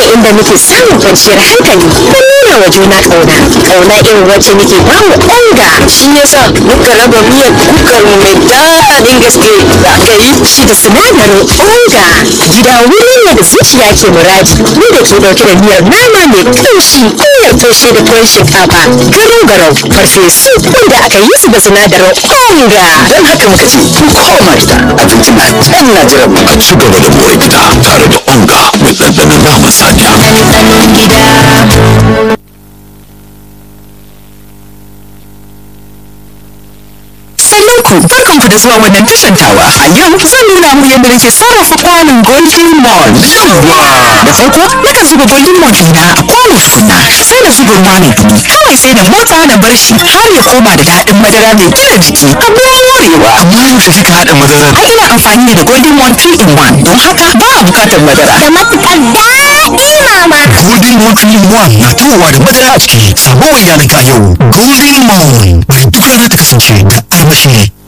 inda muke samun kwanciyar hankali da nuna wa juna ƙauna ƙauna irin wacce muke ba wa onga shi yasa muka raba miyar kukar mu mai daɗin gaske da aka yi shi da sinadarin onga gida wuri ne da zuciya ke muradi mu da ke ɗauke da miyar nama mai ƙamshi miyar toshe da tuwon shinkafa garau garau farfesu wanda aka yi su da sinadarin onga don haka muka ce ku koma gida abinci na can na jiran mu a ci gaba da more gida tare da onga mai ɗanɗanon naman saniya ɗanɗanon gida Sannunku, barkanku da zuwa wannan tashan tawa. A yau zan nuna mu yadda nake sarrafa kwanon Golden Mall. Da farko, nakan zuba Golden Mall ɗina a kwano tukunna. Sai na zuba ruwa mai dumi. Kawai sai na motsa na bar shi har ya koma da daɗin madara mai gina jiki. Abin morewa. amma yaushe kika haɗa madarar Ai ina amfani ne da Golden Mall 3 in 1 don haka ba a bukatar madara. da matuƙar daɗi mama golden mountain one na tawowa da madara a ciki sabuwar yanar yau golden moon bari duk rana ta kasance da armashi